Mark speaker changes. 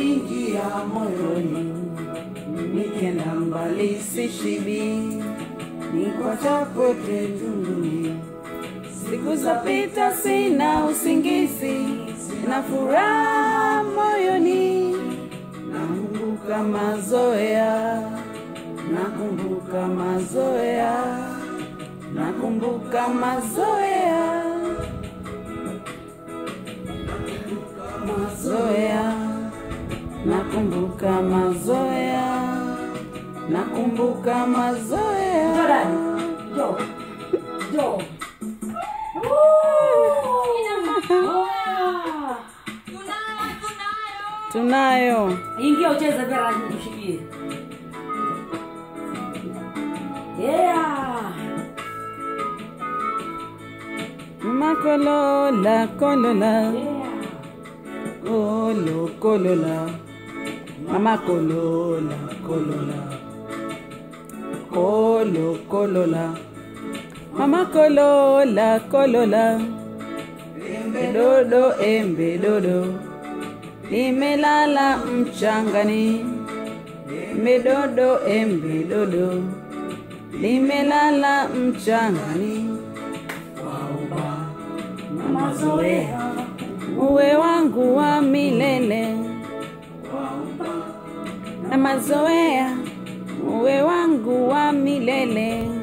Speaker 1: umeniingia moyoni, nikenda mbali sishibi, niko chako tunduni. Siku zapita sina usingizi, sina furaha moyoni, nakumbuka mazoea, nakumbuka mazoea, nakumbuka mazoea, mazoea, nakumbuka mazoea, nakumbuka mazoea.
Speaker 2: Jordan, jo, jo.
Speaker 1: Tunayo
Speaker 2: Ingia ucheze vera nikushikie. Yeah.
Speaker 1: makolola kolola
Speaker 2: Yeah.
Speaker 1: kolo kolola mama kolola kolola kolo kolola mama kolola kolola dodo embe dodo limelala mchangani medodo embe dodo limelala mchangani
Speaker 2: Mazoea.
Speaker 1: uwe wangu wa milele na mazoea uwe wangu wa milele